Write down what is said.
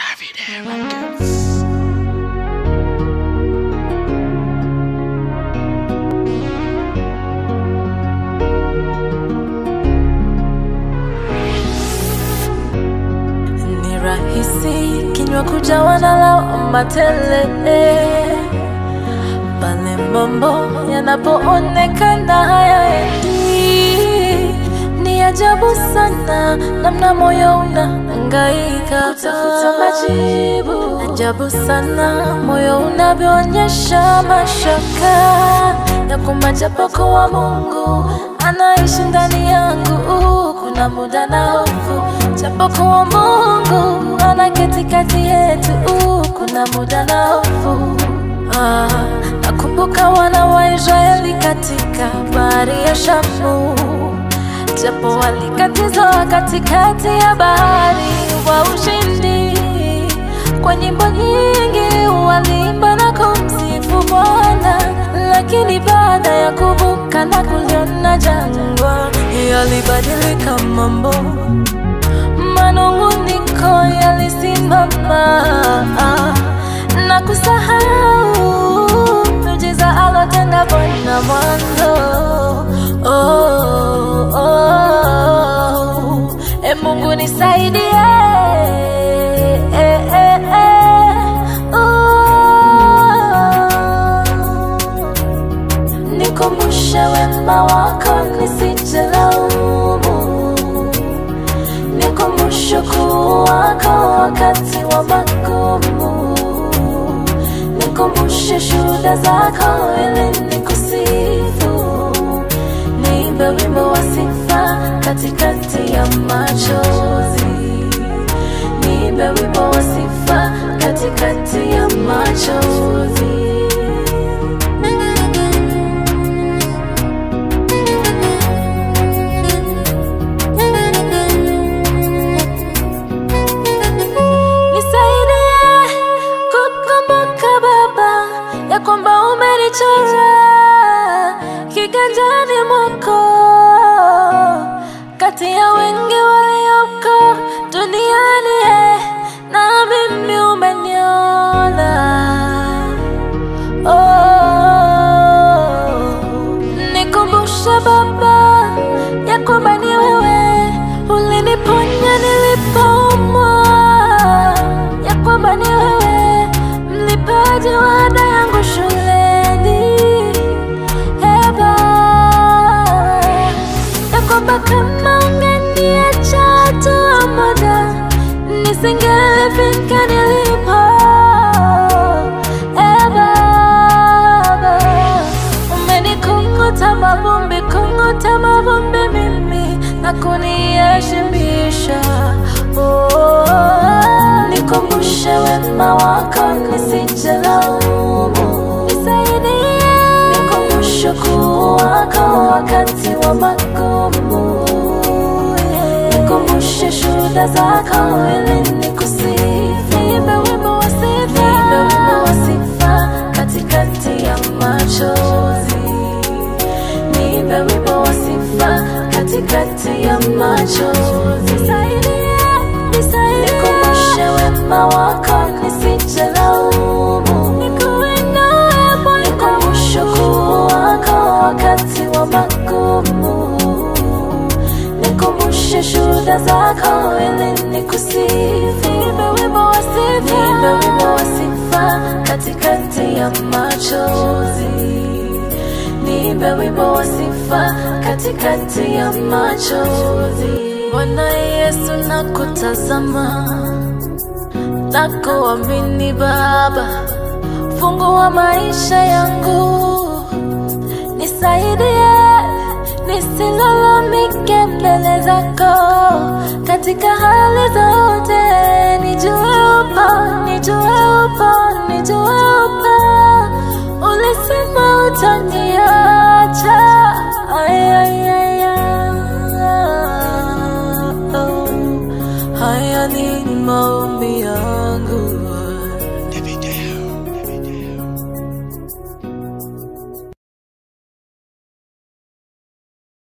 Davide Records. Ni rahisi kinywa kujawa na lawama tele pale mambo yanapoonekana hayaendi. Ni ajabu sana namna moyo unahangaika kutafuta majibu. Ajabu sana moyo unavyoonyesha mashaka ya kwamba japokuwa Mungu anaishi ndani yangu, kuna muda na hofu. Japokuwa Mungu anaketi kati yetu, kuna muda na hofu. Ah, nakumbuka wana wa Israeli katika bahari ya Shamu, japo walikatizwa katikati ya bahari wa ushindi. Kwa nyimbo nyingi walimba na kumsifu Bwana, lakini baada ya kuvuka na kuliona jangwa, yalibadilika mambo, manung'uniko yalisimama na kusahau miujiza alotenda Bwana mwanzo. Oh, oh, e Mungu nisaidie. Eh, eh, eh, oh. Nikumbushe wema wako nisijilaumu, nikumbushe ukuu wako wakati wa magumu, nikumbushe shuhuda zako ili nikusifu, niimbe wimbo wa sifa katikati ya machozi, niimbe wimbo wa sifa katikati ya machozi. Nisaidie kukumbuka Baba ya kwamba umenichora kiganjani mwako kati ya wengi walioko duniani eh, na mimi umeniona. Oh, nikumbushe Baba ya kwamba ni wewe uliniponya nilipoumwa, ya kwamba ni wewe mlipaji wa ada yangu shuleni. Ee Baba, ya kwamba kama ungeniacha tu muda nisingelifika nilipo. Ee Baba, umenikunguta mavumbi, kunguta mavumbi mimi na kuniheshimisha. Oh, nikumbushe wema wako nisijilaumu, nisaidie, nikumbushe ukuu wako wakati wa magumu, nikumbushe shuhuda zako ili nikusifu, niimbe wimbo wa sifa, niimbe wimbo wa sifa katikati ya machozi niimbe wimbo wa sifa katikati ya machozi. Nisaidie, nisaidie, nikumbushe wema wako nisijilaumu, nikuinue Bwana, nikumbushe ukuu wako wakati wa magumu, nikumbushe shuhuda zako ili nikusifu. Niimbe wimbo wa sifa, niimbe wimbo wa sifa katikati ya machozi niimbe wimbo wa sifa katikati ya machozi. Bwana Yesu, nakutazama, nakuamini Baba, fungua maisha yangu, nisaidie nisilalamike mbele zako katika hali zote, nijue upo, nijue upo, nijue upo ulisema utaniacha